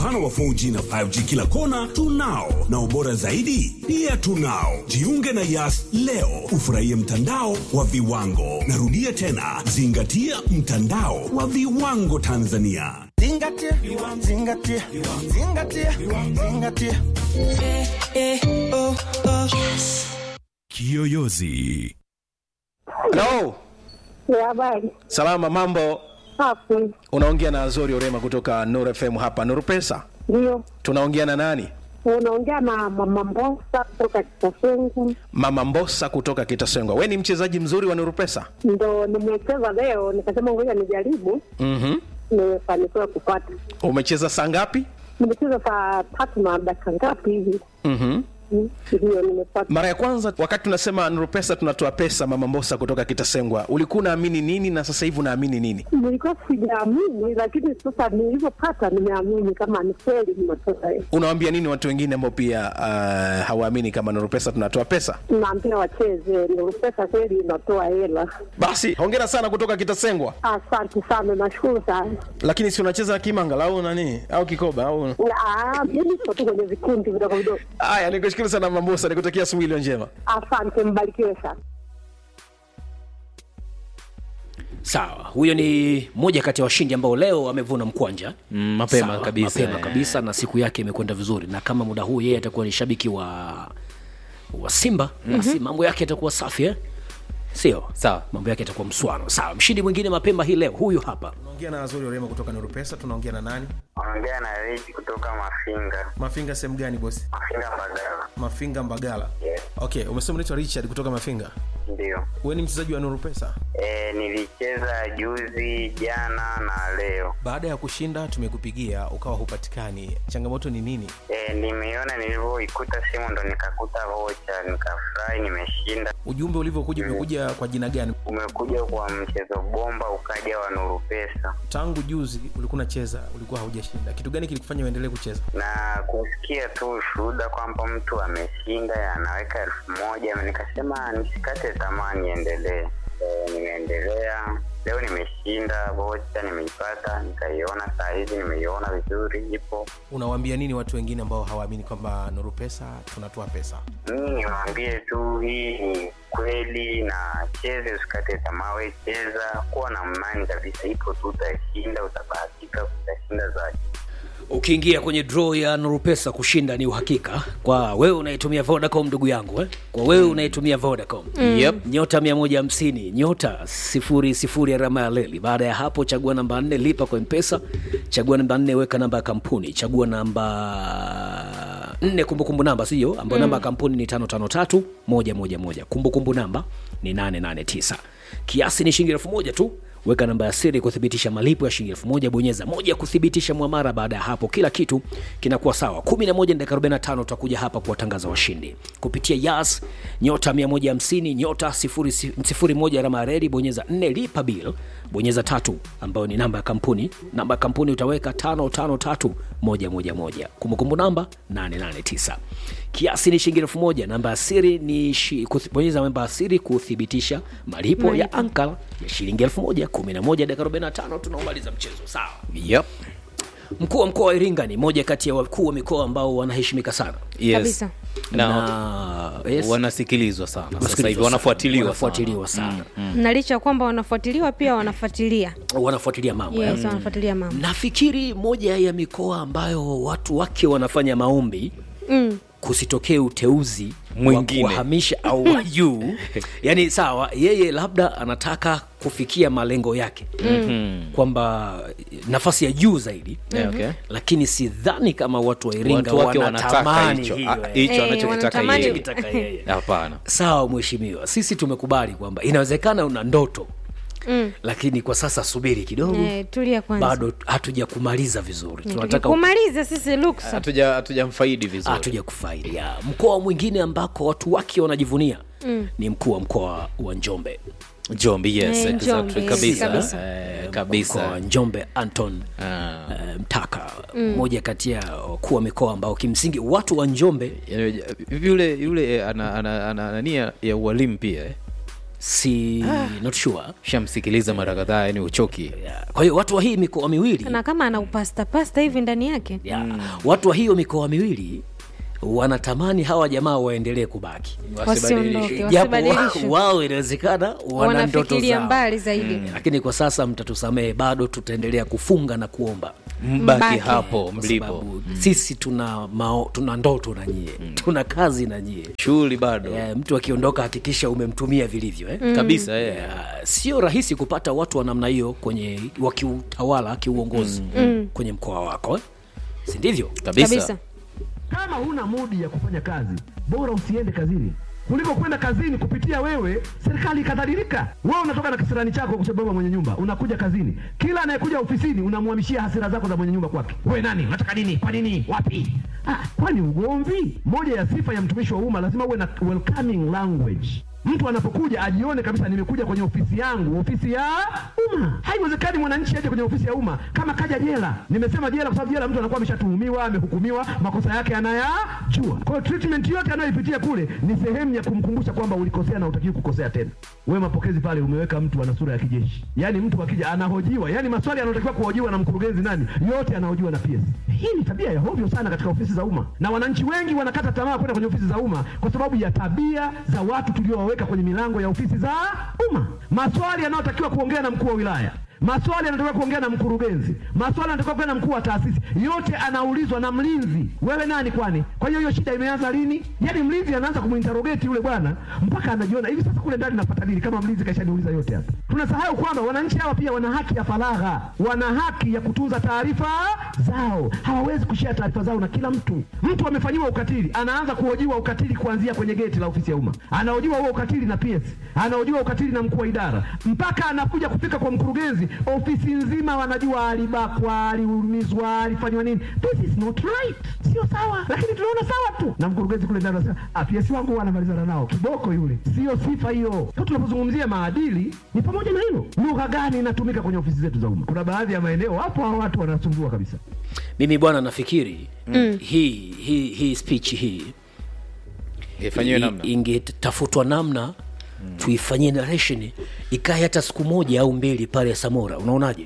upana wa 4G na 5G kila kona tunao, na ubora zaidi pia tunao. Jiunge na Yas leo ufurahie mtandao wa viwango. Narudia tena, zingatia mtandao wa viwango Tanzania. Zingatia, zingatia, zingatia, zingatia. Kiyoyozi. Hello. Ya habari Salama, mambo? safi, Unaongea na Azori Orema kutoka Nuru FM hapa Nuru Pesa. ndio Tunaongea na nani? unaongea na mama Mbosa kutoka Kitasengu, Mama Mbosa kutoka Kitasengwa. We ni mchezaji mzuri wa Nuru Pesa? ndo nimecheza leo, nikasema ngoja nijaribu, Mhm. nimefanikiwa kupata. Umecheza saa ngapi? Nimecheza saa tatu na dakika ngapi hivi, Mhm. Mm, ndio nimepata. Mara ya kwanza wakati tunasema Nuru Pesa tunatoa pesa, Mama Mbosa kutoka Kitasengwa, ulikuwa unaamini nini na sasa hivi unaamini nini? Nilikuwa sijaamini, lakini sasa nilivyopata nimeamini kama ni kweli nimetoka. Unawaambia nini watu wengine ambao pia uh, hawaamini kama Nuru Pesa tunatoa pesa? Naambia wacheze, ndio pesa kweli inatoa hela. Basi hongera sana kutoka Kitasengwa. Asante sana, nashukuru sana. Lakini si unacheza kimanga au nani au kikoba au Ah, Mimi siko tu kwenye vikundi vidogo vidogo. Haya, nikushukuru sana Mama Mbosa, nikutakia asubuhi iliyo njema. Asante, mbarikiwe sana. Sawa, huyo ni moja kati ya washindi ambao leo amevuna mkwanja Mm, mapema Sawa, kabisa, mapema eh. kabisa na siku yake imekwenda vizuri, na kama muda huu yeye atakuwa ni shabiki wa wa Simba basi mambo yake yatakuwa safi eh? Sio Sawa. mambo yake yatakuwa mswano. Sawa, mshindi mwingine mapema hii leo huyu hapa. Tunaongea na Azori Orema kutoka Nuru Pesa. Tunaongea na nani? Ongea na Rich kutoka Mafinga. Mafinga sehemu gani bosi? Mafinga Mbagala. Mafinga Mbagala. Yes. Okay, umesema unaitwa Richard kutoka Mafinga. Ndio. Wewe ni mchezaji wa Nuru Pesa. E, nilicheza juzi, jana na leo. Baada ya kushinda tumekupigia ukawa hupatikani. Changamoto ni nini? E, nimeiona nilivyoikuta simu ndo nikakuta vocha, nikafurahi, nimeshinda. Ujumbe ulivyokuja umekuja kwa jina gani? Umekuja kwa mchezo bomba, ukaja wa Nuru Pesa Tangu juzi ulikuwa unacheza, ulikuwa haujashinda. Kitu gani kilikufanya uendelee kucheza? na kusikia tu ushuhuda kwamba mtu ameshinda anaweka elfu moja nikasema nisikate tamaa, niendelee. E, nimeendelea leo, nimeshinda vocha, nimeipata, nikaiona saa hizi, nimeiona vizuri, ipo Unawaambia nini watu wengine ambao hawaamini kwamba Nuru Pesa tunatoa pesa? mimi niwaambie tu hii ni kweli na cheze usikate tamaa we cheza kuwa na imani kabisa ipo tu utashinda utabahatika utashinda zaidi Ukiingia kwenye draw ya Nuru Pesa kushinda ni uhakika kwa wewe unaitumia Vodacom ndugu yangu eh? Kwa wewe unaitumia Vodacom Yep. nyota 150 nyota sifuri sifuri alama ya leli. Baada ya hapo, chagua namba 4 lipa kwa Mpesa, chagua namba 4 weka namba ya kampuni, chagua namba 4 kumbukumbu namba sio ambayo namba ya kampuni ni 553 111 kumbukumbu namba ni 889 kiasi ni shilingi elfu moja tu weka namba ya siri kuthibitisha malipo ya shilingi elfu moja bonyeza moja kuthibitisha mwamara baada ya hapo kila kitu kinakuwa sawa 11 dakika 45 tutakuja hapa kuwatangaza washindi kupitia yas nyota 150 nyota 01 alama ya redi bonyeza 4 lipa bill bonyeza tatu ambayo ni namba ya kampuni namba ya kampuni utaweka 553111 kumbukumbu namba 889 kiasi ni shilingi elfu moja namba ya siri ni shi, kuthi, bonyeza namba ya siri kuthibitisha malipo ya ankara ya shilingi elfu moja 11 dakika 45 tunaomaliza mchezo sawa Yep. mkuu wa mkoa wa iringa ni moja kati ya wakuu wa mikoa ambao wanaheshimika sana Yes. Kabisa. Na, na yes, wanasikilizwa sana sasa wanasikilizwa hivi sana. wanafuatiliwa wanafuatiliwa sana, na licha ya kwamba wanafuatiliwa pia wanafuatilia wanafuatilia mambo yes, eh. wanafuatilia mambo nafikiri moja ya mikoa ambayo watu wake wanafanya maombi mm. kusitokee uteuzi Mwingine. wa kuwahamisha au wa juu yani sawa yeye labda anataka kufikia malengo yake mm-hmm. kwamba nafasi ya juu zaidi Yeah, okay. lakini sidhani kama watu wa iringa Watu wake wanataka wanatamani hicho hiyo, ah, eh. hicho Eh, anachokitaka wanatamani- yeye. Anachokitaka yeye. Hapana. sawa mheshimiwa sisi tumekubali kwamba inawezekana una ndoto Mm. lakini kwa sasa subiri kidogo Eh, tulia kwanza bado hatuja kumaliza vizuri tunataka kumaliza sisi luksa Hatuja hatujamfaidi vizuri. hatuja kufaidi Ya, mkoa mwingine ambako watu wake wanajivunia mm. ni mkuu wa mkoa wa njombe Njombe, yes, Eh, exactly. Njombe, yes, kabisa. kabisa. Eh, mkoa wa kabisa. njombe anton Ah. eh, mtaka mmoja kati ya wakuu wa mikoa ambao kimsingi watu wa njombe Yaani, yule yule eh, ana ana ana ana nia ya ualimu pia eh. si not sure shamsikiliza mara kadhaa yani uchoki Yeah. kwa hiyo watu wa hii mikoa miwili na kama ana upasta pasta hivi ndani yake yeah. watu wa hiyo mikoa miwili wanatamani hawa jamaa waendelee kubaki wasiondoke japo wa- wasibadilishwe wao inawezekana wana ndoto wanafikiria zao mbali zaidi lakini kwa sasa mtatusamehe bado tutaendelea kufunga na kuomba mbaki Mbaki. hapo kwa mlipo sababu sisi tuna mao, tuna ndoto na nyie tuna kazi na nyie shughuli bado yeah, mtu akiondoka hakikisha umemtumia vilivyo eh? kabisa eh. Yeah, sio rahisi kupata watu wa namna hiyo kwenye wakiutawala kiuongozi kwenye mkoa wako eh? si ndivyo kabisa, kabisa kama huna mudi ya kufanya kazi bora usiende kazini kuliko kwenda kazini kupitia wewe serikali ikadhalilika wewe unatoka na kisirani chako kwa sababu ya mwenye nyumba unakuja kazini kila anayekuja ofisini unamhamishia hasira zako za mwenye nyumba kwake wewe nani unataka nini kwa nini wapi ah, kwani ugomvi moja ya sifa ya mtumishi wa umma lazima uwe na welcoming language mtu anapokuja ajione kabisa nimekuja kwenye ofisi yangu ofisi ya umma haiwezekani mwananchi aje kwenye ofisi ya umma kama kaja jela nimesema jela kwa sababu jela mtu anakuwa ameshatuhumiwa amehukumiwa makosa yake anayajua kwa hiyo treatment yote anayoipitia kule ni sehemu ya kumkumbusha kwamba ulikosea na utakiwi kukosea tena wewe mapokezi pale umeweka mtu ana sura ya kijeshi yaani mtu akija anahojiwa yaani maswali yanayotakiwa kuhojiwa na mkurugenzi nani yote anahojiwa na PS hii ni tabia ya hovyo sana katika ofisi za umma na wananchi wengi wanakata tamaa kwenda kwenye ofisi za umma kwa sababu ya tabia za watu tuliowaweka kwenye milango ya ofisi za umma maswali yanayotakiwa kuongea na mkuu wa wilaya maswali yanatakiwa kuongea na mkurugenzi maswali yanatakiwa kuongea na mkuu wa taasisi yote anaulizwa na mlinzi wewe nani kwani kwa hiyo hiyo shida imeanza lini yaani mlinzi anaanza kumuinterogeti yule bwana mpaka anajiona hivi sasa kule ndani napata nini kama mlinzi kaishaniuliza yote hapa tunasahau kwamba wananchi hawa pia wana haki ya faragha wana haki ya kutunza taarifa zao hawawezi kushare taarifa zao na kila mtu mtu amefanyiwa ukatili anaanza kuhojiwa ukatili kuanzia kwenye geti la ofisi ya umma anahojiwa huo ukatili na PS anahojiwa ukatili na mkuu wa idara mpaka anakuja kufika kwa mkurugenzi ofisi nzima wanajua alibakwa aliumizwa alifanywa nini this is not right sio sawa lakini tunaona sawa tu na mkurugenzi kule ndani anasema ah PS wangu wanamalizana nao kiboko yule sio sifa hiyo kwa tunapozungumzia maadili ni pamoja na hilo lugha gani inatumika kwenye ofisi zetu za umma kuna baadhi ya maeneo hapo hao watu wanasumbua kabisa mimi bwana nafikiri mm. hii hii hii speech hii ifanyiwe i- namna ingetafutwa namna mm. tuifanyie narration ikae hata siku moja au mbili pale samora unaonaje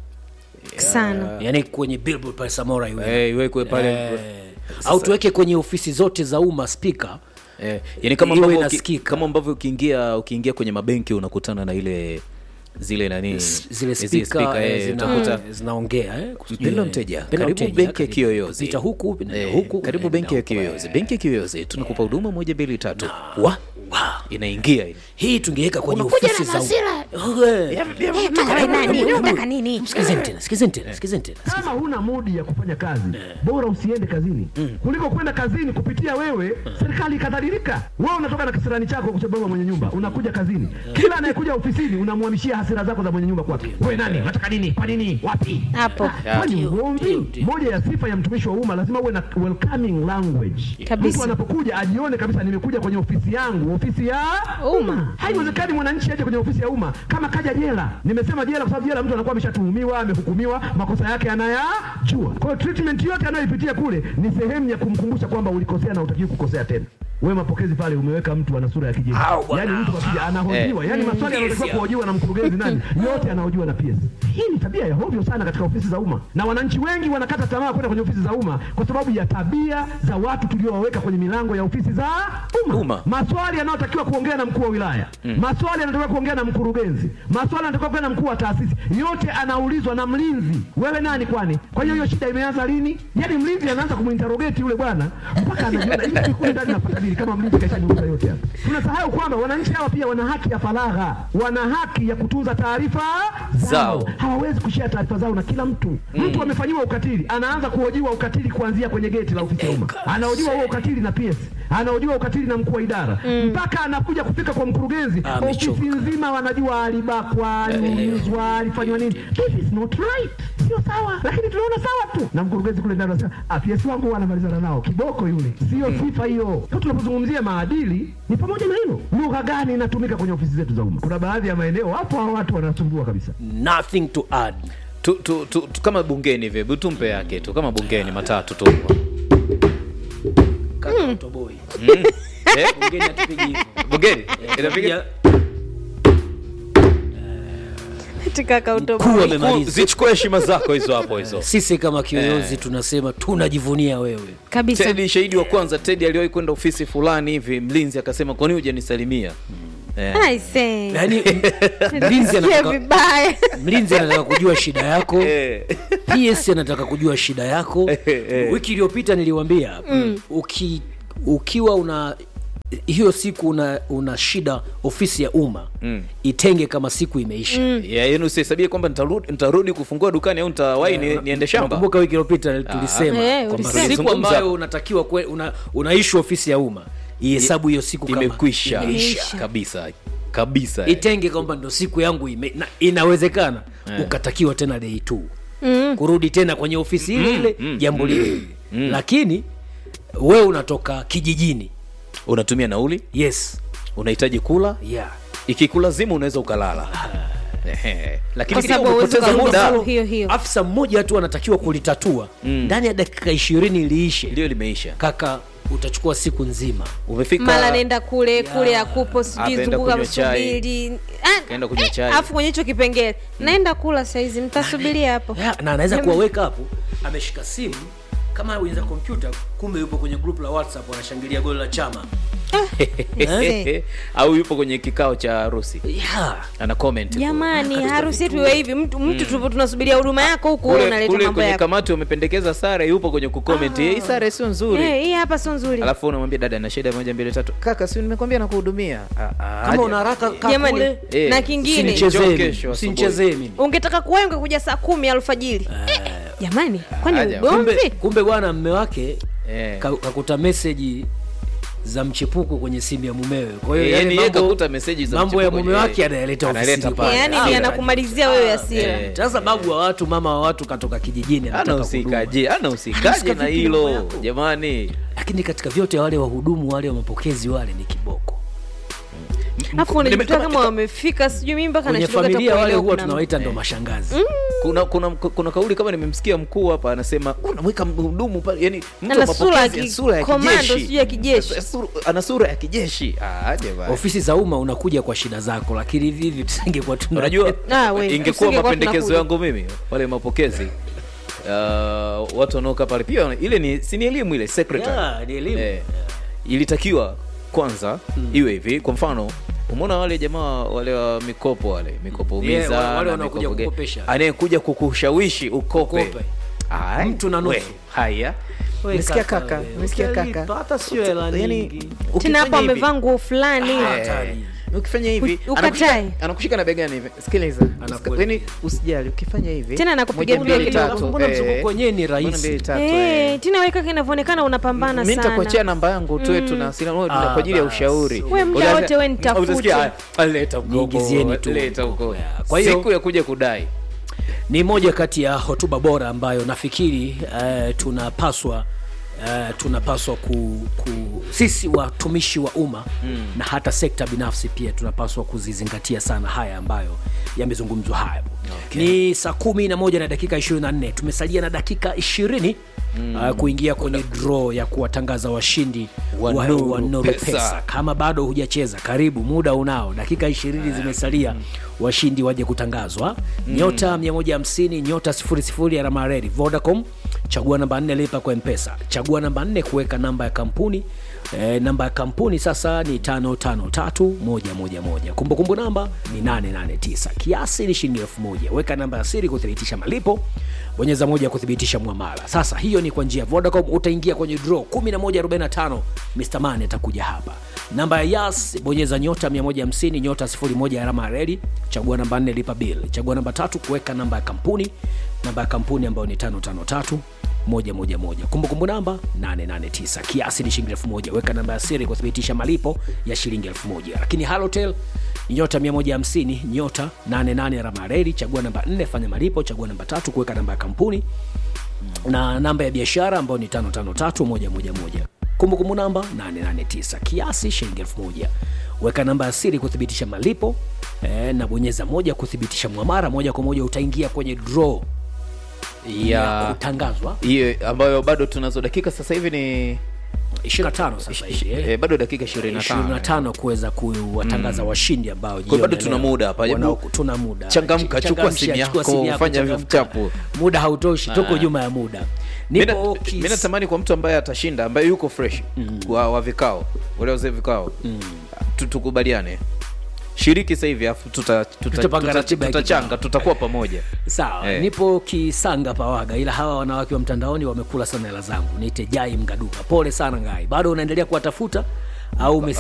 sana yaani kwenye billboard pale samora iwe Eh, iwekwe pale Eh, au tuweke kwenye ofisi zote za umma spika eh, yani kama iwe ambavyo uki- inasikika. kama ambavyo ukiingia ukiingia kwenye mabenki unakutana na ile zile nani zile zile spika speaker, eh, eh, zina- utakuta zinaongea eh, kusijui, mpendwa eh, mteja mpendwa karibu mteja, benki ya karibu. kiyoyozi Pita huku pita Eh, huku karibu pita benki ya huku, kiyoyozi eh. benki ya kiyoyozi tunakupa huduma moja mbili tatu wa Wa. inaingia ile hii tungeweka kwenye Unakuja ofisi na za hasira. Eh. Eh, mara nani unataka nini Sikizeni tena sikizeni tena sikizeni tena kama huna mudi ya kufanya kazi bora usiende kazini kuliko kwenda kazini kupitia wewe serikali ikadhalilika wewe unatoka na kisirani chako kwa sababu ya mwenye nyumba unakuja kazini kila anayekuja ofisini unamhamishia hasira zako za mwenye nyumba kwake wewe nani unataka nini kwa nini wapi hapo kwani ugomvi moja ya sifa ya mtumishi wa umma lazima uwe na welcoming language Kabisa. mtu anapokuja ajione kabisa nimekuja kwenye ofisi yangu ofisi ya Umma. haiwezekani mwananchi aje kwenye ofisi ya umma kama kaja jela nimesema jela kwa sababu jela mtu anakuwa ameshatuhumiwa amehukumiwa makosa yake anayajua kwa hiyo treatment yote anayoipitia kule ni sehemu ya kumkumbusha kwamba ulikosea na utakiwi kukosea tena wewe mapokezi pale umeweka mtu ana sura ya kijeshi Au, bwana. yaani mtu akija anahojiwa yaani maswali yanayotakiwa kuhojiwa na mkurugenzi nani yote anahojiwa na PS hii ni tabia ya hovyo sana katika ofisi za umma na wananchi wengi wanakata tamaa kwenda kwenye ofisi za umma kwa sababu ya tabia za watu tuliowaweka kwenye milango ya ofisi za umma Umma. maswali yanayotakiwa kuongea na mkuu wa wilaya maswali yanatakiwa kuongea na mkurugenzi maswali yanatakiwa kuongea na mkuu wa taasisi yote anaulizwa na mlinzi wewe nani kwani kwa hiyo hiyo shida imeanza lini yaani mlinzi anaanza kumuinterogeti yule bwana mpaka anajiona hivi kule ndani napata nini kama mlinzi kaishaniuliza yote hapa tunasahau kwamba wananchi hawa pia wana haki ya faragha wana haki ya kutunza taarifa zao Zao. hawawezi kushare taarifa zao na kila mtu mtu amefanyiwa ukatili anaanza kuhojiwa ukatili kuanzia kwenye geti la ofisi ya umma anahojiwa huo ukatili na PS anahojiwa ukatili na mkuu wa idara mpaka anakuja kufika kwa mkurugenzi Amechoka. ofisi nzima wanajua alibakwa aliumizwa alifanywa nini this is not right sio sawa lakini tunaona sawa tu na mkurugenzi kule ndani anasema ah PS wangu wanamalizana nao kiboko yule sio sifa hiyo kwa tunapozungumzia maadili ni pamoja na hilo lugha gani inatumika kwenye ofisi zetu za umma kuna baadhi ya maeneo hapo hao watu wanasumbua kabisa nothing to add tu, tu, tu, tu, kama bungeni hivi hebu tumpe yake tu kama bungeni matatu tu kaka utoboi eh? Bungeni hatupigi hivyo. bungeni Eh, inapiga tunapiga- kaka Mkuu utoboe amemaliza. zichukue heshima zako hizo hapo hizo sisi kama kiyoyozi tunasema tunajivunia wewe kabisa tedi shahidi wa kwanza tedi aliwahi kwenda ofisi fulani hivi mlinzi akasema kwani hujanisalimia Eh. aise yaani mlinzi Sikia anataka, vibaya mlinzi anataka kujua shida yako Eh. ps anataka kujua shida yako eh. wiki iliyopita niliwambia uki, ukiwa una hiyo siku una, una shida ofisi ya umma Mm. itenge kama siku imeisha Ya, yaani usihesabie kwamba nitarudi, nitarudi kufungua dukani au nitawahi ni, niende shamba kumbuka wiki iliyopita tulisema Eh, kwamba ulisema. siku Tulizungumza. ambayo unatakiwa kwe, una, unaishi ofisi ya umma ihesabu hiyo siku kama imekwisha imeisha. kabisa kabisa eh. itenge kwamba ndo siku yangu ime, na, inawezekana Eh. ukatakiwa tena day two kurudi tena kwenye ofisi ile ile jambo lile lile lakini wewe unatoka kijijini unatumia nauli yes unahitaji kula yeah ikikulazimu unaweza ukalala Ehe. lakini Kwa pia sababu hauwezi umepoteza ukarudi muda siku hiyo hiyo afisa mmoja tu anatakiwa kulitatua ndani ya dakika ishirini liishe ndio limeisha kaka utachukua siku nzima umefika mara nenda kule kule akupo sijui Akaenda zunguka kunywa chai. msubiri Ah, Kaenda kunywa eh, chai. alafu kwenye hicho kipengele naenda kula saizi mtasubiria hapo Ya, na anaweza kuwaweka hapo ameshika simu kama wenza kompyuta kumbe yupo kwenye group la whatsapp wanashangilia goli la chama Eh. au yupo kwenye kikao cha harusi yeah. ana comment jamani harusi yetu iwe hivi mtu mtu tupo tunasubiria huduma yako huku wewe kule, unaleta kule mambo kwenye yako kamati wamependekeza sare yupo kwenye kucomment hii sare sio nzuri Eh, hii hapa sio nzuri alafu unamwambia dada na shida moja mbili tatu kaka si nimekwambia nakuhudumia Ah, ah, kama aje. una haraka kaa Jamani, kule Eh, na kingine Njoo usinichezee kesho mimi, asubuhi. usinichezee mimi ungetaka kuwahi ungekuja saa kumi alfajiri Eh, jamani kwani Aja. kumbe, ugomvi kumbe bwana mme wake Eh. ka- kakuta meseji za mchepuko kwenye simu ya mumewe kwa hiyo Eh, yale yani yeye mambo- kakuta meseji za mambo ya mchepuko mume kwenye- wake anayaleta analeta ofisini pale. kwake. yaani Ah, ni eh. anakumalizia wewe hasira Eh. sasa babu wa watu mama wa watu katoka kijijini anataka huduma. anahusikaje anahusikaje Anahusika na vipi na mambo hilo yako? jamani lakini katika vyote wale wahudumu wale wa mapokezi wale ni kiboko alafu unajikuta kama wamefika sijui mimi mpaka kwenye nashtuka hata familia wale kuelewa huwa kuna tunawaita ndo mashangazi kuna kuna kuna kauli kama nimemsikia mkuu hapa anasema unamweka mhudumu pale yani mtu Ana wa sura ya mapokezi, ki- sura ya komando, kijeshi. sijui ya kijeshi. Sura- ana sura ya kijeshi ah jamani ofisi za umma unakuja kwa shida zako lakini hivi hivi tusingekuwa tuna unajua Ah, we, ingekuwa usingekuwa mapendekezo tunakuja. yangu mimi wale mapokezi uh, watu wanaokaa pale pia ile ni si ni elimu ile secretary Yeah, ni elimu. eh, ilitakiwa kwanza iwe hivi kwa mfano umeona wale jamaa wale wa mikopo wale mikopo Yeah, umiza wale- wale na wanaokuja mikopo ge- kukopesha. anayekuja kukushawishi ukope, Ukope. Ai, Mtu na nusu. we, haya We Umesikia kaka, kaka we, umesikia utalipa, kaka hata sio hela Yani, nyingi. tena ukifanya hapo hivi- amevaa nguo fulani Hatari. Eh, ukifanya hivi U- ukatae. anakushika- anakushika na begani hivi sikiliza Anakuelekeza. yani usijali ukifanya hivi Tena anakupiga moja, mbili, kidogo. tatu, Mbona eh, mzunguko wenyewe ni moja, rahisi? mbili, tatu, Eh, eh. tena weka inavyoonekana unapambana mi nitakuachia sana namba yangu tuwe tuna sina wewe tuna Ah, kwa ajili ya basi. ushauri We muda Unaanza- wote we nitafute. utasikia, ah, leta mkopo, Niingizieni tu leta mkopo, mkopo. yeah. Kwa hiyo- siku ya kuja kudai ni moja kati ya hotuba bora ambayo nafikiri uh, tunapaswa uh, tunapaswa ku, ku sisi watumishi wa umma mm. na hata sekta binafsi pia tunapaswa kuzizingatia sana haya ambayo yamezungumzwa haya okay. ni saa kumi na moja na dakika 24 tumesalia na dakika ishirini mm. uh, kuingia kwenye draw ya kuwatangaza washindi Wa wa, Nuru wa Nuru Pesa. pesa kama bado hujacheza karibu muda unao dakika ishirini zimesalia washindi waje kutangazwa nyota 150 nyota 00 alama ya reli vodacom chagua namba 4 lipa kwa mpesa chagua namba 4 kuweka namba ya kampuni e, namba ya kampuni sasa ni 553111 kumbukumbu namba ni 889 kiasi ni shilingi 1000 weka namba ya siri kuthibitisha malipo bonyeza moja ya kuthibitisha mwamala sasa hiyo ni kwa njia ya vodacom utaingia kwenye draw 1145 mr man atakuja hapa namba ya yas bonyeza nyota 150 nyota 01 alama ya redi chagua namba 4 lipa bill chagua namba tatu kuweka namba ya kampuni namba ya kampuni ambayo ni 553 moja moja moja kumbukumbu namba 889 kiasi ni shilingi 1000 weka namba ya siri kuthibitisha malipo ya shilingi 1000 lakini halotel nyota 150 nyota 88 alama ya redi chagua namba 4 fanya malipo chagua namba tatu kuweka namba ya kampuni na namba ya biashara ambayo ni 553111 kumbukumbu namba 889 kiasi shilingi 1000 weka namba ya siri kuthibitisha malipo e, na bonyeza moja kuthibitisha mwamara moja kwa moja utaingia kwenye draw ya ya kutangazwa hiyo ambayo bado tunazo dakika sasa hivi ni 25 sasa hivi eh. eh, bado dakika 25 25 kuweza kuwatangaza washindi ambao Kwa hiyo bado jioni tuna leo muda hapa. Hebu wanao- tuna muda changamka, Ch- chukua changamsha, simu chukua yako, simu yako, fanya changamka. vichapo. muda hautoshi tuko Ah. nyuma ya muda mi nipo na- kis- mi natamani kwa mtu ambaye atashinda ambaye yuko fresh wa, wa vikao wale wazee vikao tu- tukubaliane shiriki sasa hivi afu tuta, tuta, Tutapanga tuta, ratiba ya tutachanga kikao. tutakuwa pamoja sawa Eh. nipo kisanga pawaga ila hawa wanawake wa mtandaoni wamekula sana hela zangu niite jai mgaduka pole sana ngai bado unaendelea kuwatafuta au ume